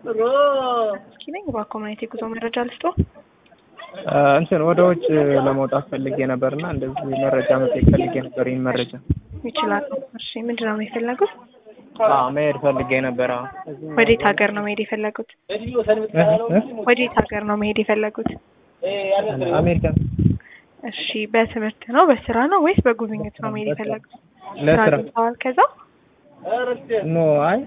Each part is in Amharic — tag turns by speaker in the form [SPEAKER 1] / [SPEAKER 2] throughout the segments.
[SPEAKER 1] እስኪ ነኝ በኮሚኒቲ ጉዞ መረጃ ልስጦ።
[SPEAKER 2] እንትን ወደ ውጭ ለመውጣት ፈልጌ ነበርና እንደዚህ መረጃ መጠየቅ ፈልጌ ነበር። ይህን መረጃ
[SPEAKER 1] ይችላሉ። እሺ ምንድን ነው የፈለጉት?
[SPEAKER 2] አዎ መሄድ ፈልጌ ነበር። አዎ
[SPEAKER 1] ወዴት ሀገር ነው መሄድ የፈለጉት? ወዴት ሀገር ነው መሄድ የፈለጉት?
[SPEAKER 2] አሜሪካ
[SPEAKER 1] እሺ በትምህርት ነው በስራ ነው ወይስ በጉብኝት ነው መሄድ የፈለጉት? ስራ
[SPEAKER 2] ለስራ
[SPEAKER 1] አግኝተዋል ከዛ?
[SPEAKER 2] ኖ አይ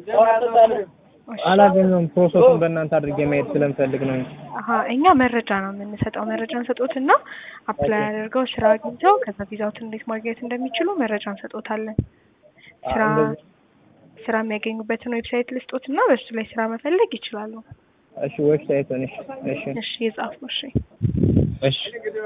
[SPEAKER 2] አላገኘውም። ፕሮሰሱን በእናንተ አድርጌ መሄድ ስለምፈልግ ነው እንጂ
[SPEAKER 1] አሀ እኛ መረጃ ነው የምንሰጠው። መረጃ እንሰጦትና አፕላይ አድርገው ስራ አግኝተው ከዛ ቪዛዎትን እንዴት ማግኘት እንደሚችሉ መረጃ እንሰጦታለን። ስራ ስራ የሚያገኙበትን ዌብሳይት ልስጦትና በሱ ላይ ስራ መፈለግ ይችላሉ።
[SPEAKER 2] እሺ ዌብሳይቱን እሺ እሺ
[SPEAKER 1] እሺ የጻፉ እሺ
[SPEAKER 2] እሺ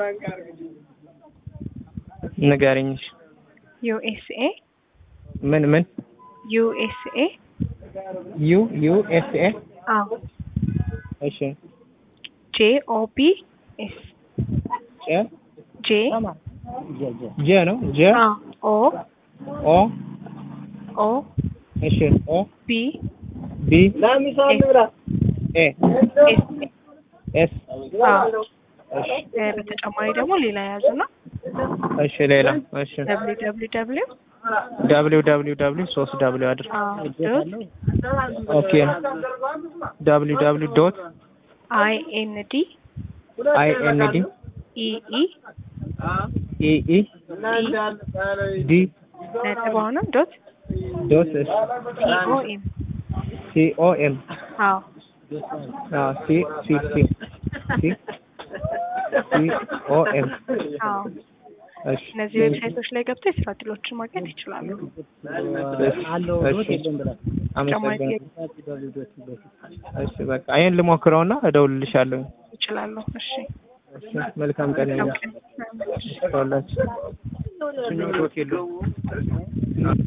[SPEAKER 2] ንገሪኝ። እሺ
[SPEAKER 1] ዩኤስኤ
[SPEAKER 2] ምን ምን
[SPEAKER 1] ዩኤስኤ
[SPEAKER 2] ዩ ዩ ኤስ ኤ
[SPEAKER 1] አዎ
[SPEAKER 2] እሺ
[SPEAKER 1] ጄ ኦ ቢ ኤስ
[SPEAKER 2] ጄ
[SPEAKER 1] ጄ
[SPEAKER 2] ጄ ነው ጄ
[SPEAKER 1] ኦ
[SPEAKER 2] ኦ
[SPEAKER 1] ኦ
[SPEAKER 2] እሺ ኦ
[SPEAKER 1] ቢ
[SPEAKER 2] ቢ ኤ
[SPEAKER 1] ኤስ
[SPEAKER 2] ኤስ
[SPEAKER 1] አዎ
[SPEAKER 2] እሺ
[SPEAKER 1] እ በተጨማሪ ደግሞ ሌላ የያዙና
[SPEAKER 2] እሺ ሌላ እሺ
[SPEAKER 1] ደብሊው ደብሊው ደብሊው
[SPEAKER 2] ደብሊው ደብሊው ደብሊው ሶስት ደብሊው አድርግ
[SPEAKER 1] አዎ ዶት
[SPEAKER 2] ኦኬ ደብሊው ደብሊው ዶት
[SPEAKER 1] አይ ኤን ዲ
[SPEAKER 2] አይ ኤን ዲ
[SPEAKER 1] ኢ ኢ
[SPEAKER 2] ኢ ኢ ዲ
[SPEAKER 1] ነጥብ አሁንም ዶት
[SPEAKER 2] ዶት እሺ
[SPEAKER 1] ሲ ኦ ኤም
[SPEAKER 2] ሲ ኦ ኤም
[SPEAKER 1] አዎ
[SPEAKER 2] አዎ ሲ ሲ ሲ ሲ ሲ ኦ ኤም
[SPEAKER 1] አዎ
[SPEAKER 2] እሺ
[SPEAKER 1] እነዚህ ዌብሳይቶች ላይ ገብተው የስራ እድሎችን ማግኘት ይችላሉ።
[SPEAKER 2] እሺ አመሰግናለሁ። እሺ በቃ ይሄን ልሞክረውና እደውልልሻለሁ።
[SPEAKER 1] ይችላሉ። እሺ
[SPEAKER 2] እሺ መልካም ቀን ይሁን።
[SPEAKER 1] ኦኬ።
[SPEAKER 2] ተወላችሁ